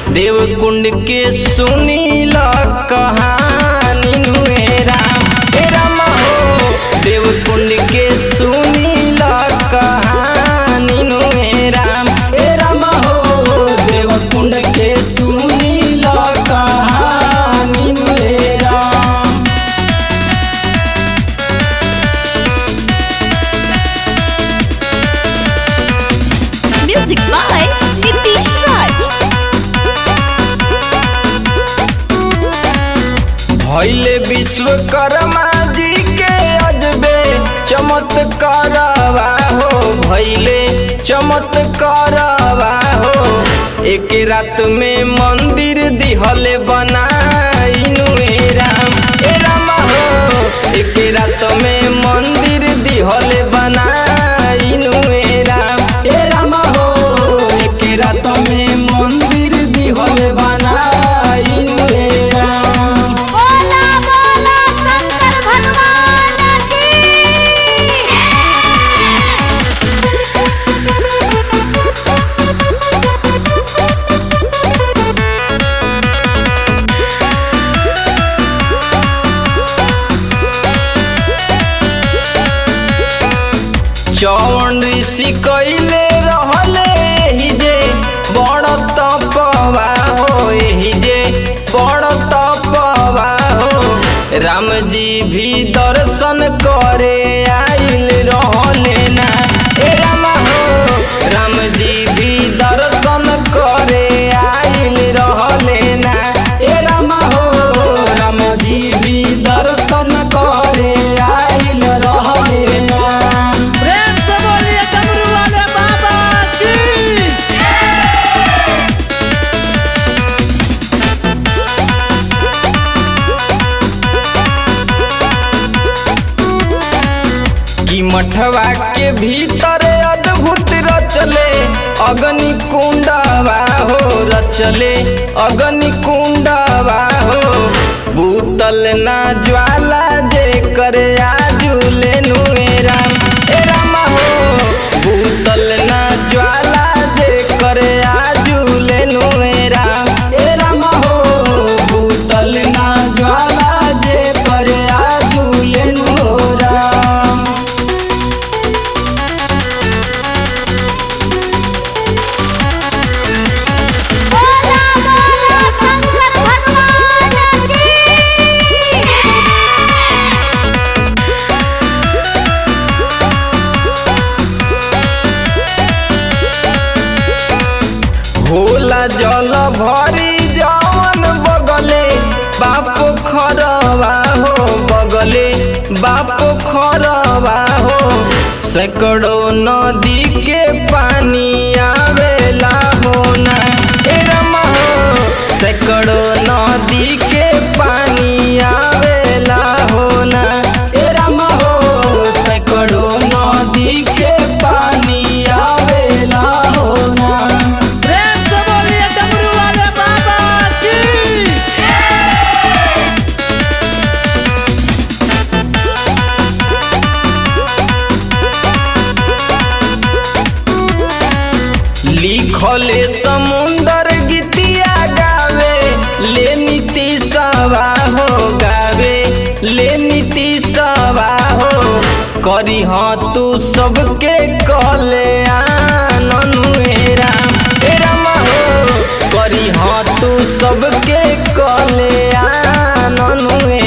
देवकुंड के सुनील कहानी नुए राम हे राम हो देवकुंड के सुनील कहानी नुए राम हे राम हो देवकुंड के सुनील कहानी हे Ram Music by Nitish Raj. भैले विश्वकर्मा जी के अजबे चमत्कारवा हो भैले चमत्कारवा हो एक रात में मंदिर दिहले बनाइनु ए राम ए राम हो एक रात में मंदिर दिहले बनाइनु ए राम हे राम हो एक रात में मंदिर दिहल बनाई हे राम बोला बोला शंकर भगवान की चौन ऋषि कैले रहले एही जे बड़ तपवा हो एही जे बड़ तपवा हो राम जी भी दर्शन करे आइल रहले ना ए राम हो राम जी भी दर्शन करे आइल रहले ना हे राम हो राम जी भी दर्शन करे आइल रहले राम प्रेम से बोलिए डमरू वाले बाबा की कि मठवा के भीतर अद्भुत रचले अग्नि कुंडवा हो रचले अग्नि कुंडवा हो भूतल ना ज्वाला जे करे आजुले नुए राम ए राम हो भूतल ना ज्वाला जे करे आजुले नुए राम हे राम हो भूतल ना ज्वाला जे करे आजुलेन हो राम बोला बोला शंकर भगवान की होला जल भरी जवन बगले बाप खरवा हो बगले बाप खरवा हो सैकड़ों नदी के पानी आवेला होना ए रमा हो सैकड़ों नदी के पानी आवेला होना हे राम हो सैकड़ों नदी के पानी आवेला होना प्रेम से बोलिए डमरू वाले बाबा की लिखले समुंदर गीतिया गावे ले नीति सवा हो गावे ले नीति सवा हो करी हाँ तू सबके कहले आननु हे राम हे राम हो करी हाँ तू सबके कहले आननु हे